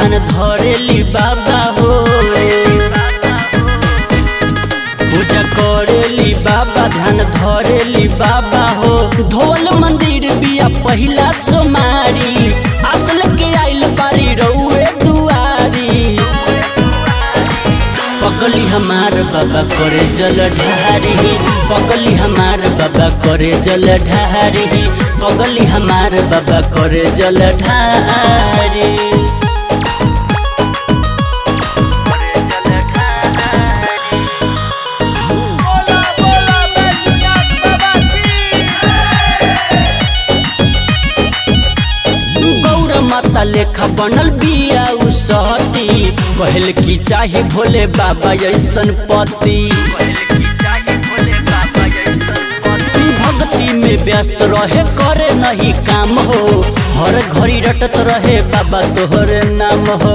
ध्यान धरेली बाबा हो पूजा करेली बाबा ध्यान धरेली बाबा हो धोल मंदिर बिया पहिला सोमारी असल के आइल बारी रउए दुआरी पगली हमार बाबा करे जल ढारी पगली हमार बाबा करे जल ढारी पगली हमार बाबा करे जल ढारी बोला बोला बैजनाथ बाबा की गौर माता लेखा बनल बिया उ सहती कहल की चाहे भोले बाबा ऐसन पति भक्ति में व्यस्त रहे करे नहीं काम हो हर घड़ी रटत रहे बाबा तोहर नाम हो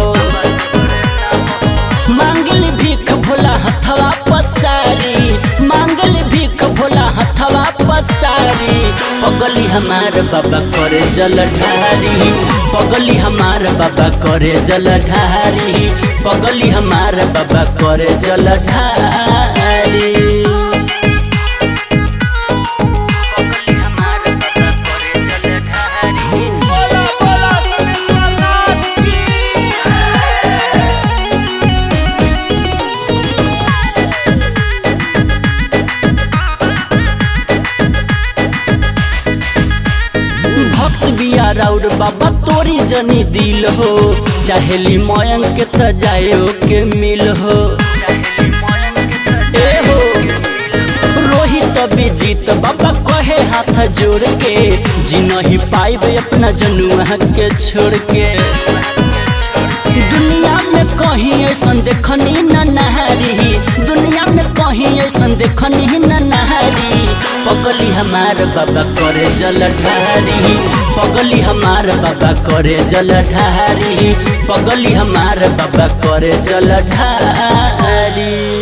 मांगली भीख भोला हथवा पसारी मांगली भीख भोला हथवा पसारी पगली हमार बाबा करे जल ढारी पगली हमार बाबा करे जल ढारी पगली हमार बाबा करे जल ढारी बोला बोला समीश्वरनाथ की भक्त बिया राउर बाबा तोरी जनी दिल हो चाहेली मयंक के त जायो के मिल हो ए हो रोहित विजीत बाबा कहे हाथ जोड़ के जी नहीं पाइब अपना जनुआ के छोड़ के दुनिया में कहीं ऐसन देखनी न नहारी दुनिया में कहीं ऐसन देखनी न नहारी पगली हमार बाबा करे जल ढारी पगली हमार बाबा करे जल ढारी पगली हमार बाबा करे जल ढारी